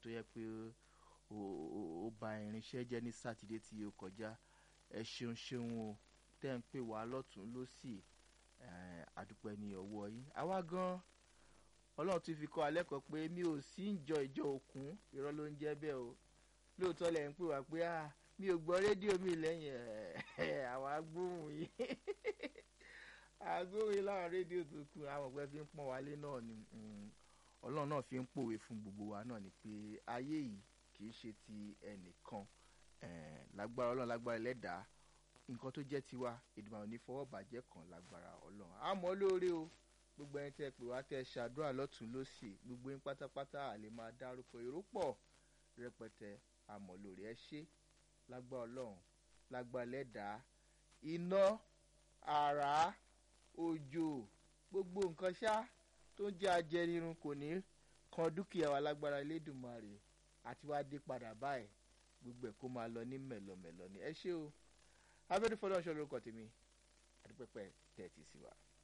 tó yẹ pé ó ba irinṣẹ́ jẹ́ ní sátidé tí ó kọjá ẹ ṣeun ṣeun o tẹ́ ń pè wá lọ́tún lọ́sì àdúpẹ́ ní ọwọ́ yín àwa gan ọlọ́run tún fi kọ́ alẹ́ kan pé mi ò sí ń jọ ìjọ òkun irọ́ ló ń jẹ́ bẹ́ẹ̀ o lóòótọ́ lẹ̀ ń pè wá pé mi ò gbọ́ rédíò mi lẹ́yìn àwọn agbóhùn yìí agbóhùn yìí láwọn rédíò tó kù àwọn ọ̀gbẹ́ fi ń pọ́n wálé náà ni ọlọ́run náà fi ń pòwe fún gbogbo wa náà ni pé ayé yìí kì í ṣe ti ẹnìkan lágbára ọlọ́run lágbára ẹlẹ́dàá nǹkan tó jẹ́ tiwa ìdìbò ní fọwọ́ bàjẹ́ kan lágbára ọlọ́run àmọ́ lóore o gbogbo ẹni tẹ́ pè wá tẹ́ ṣàdúrà lọ́tún lọ́sì gbogbo yín pátápátá àlè máa dárúkọ èrò pọ̀ rẹpẹtẹ àmọ́ lóore ẹ ṣe lágbára ọlọ́run lágbára ẹlẹ́dàá iná àrá òjò gbogbo nǹkan ṣá tó ń jẹ́ ajẹnirun kò ní kan dúkìá wa lágbára Elédùmarè àti wá dé padà báyìí gbogbo ẹ̀ kó máa lọ ní mẹ̀lọmẹ̀lọ ni ẹ ṣé o abẹ́rẹ́ fọlọ́ọ̀ṣọ́ lórúkọ tèmi àdúpẹ́pẹ́ tẹ́tí sí wa.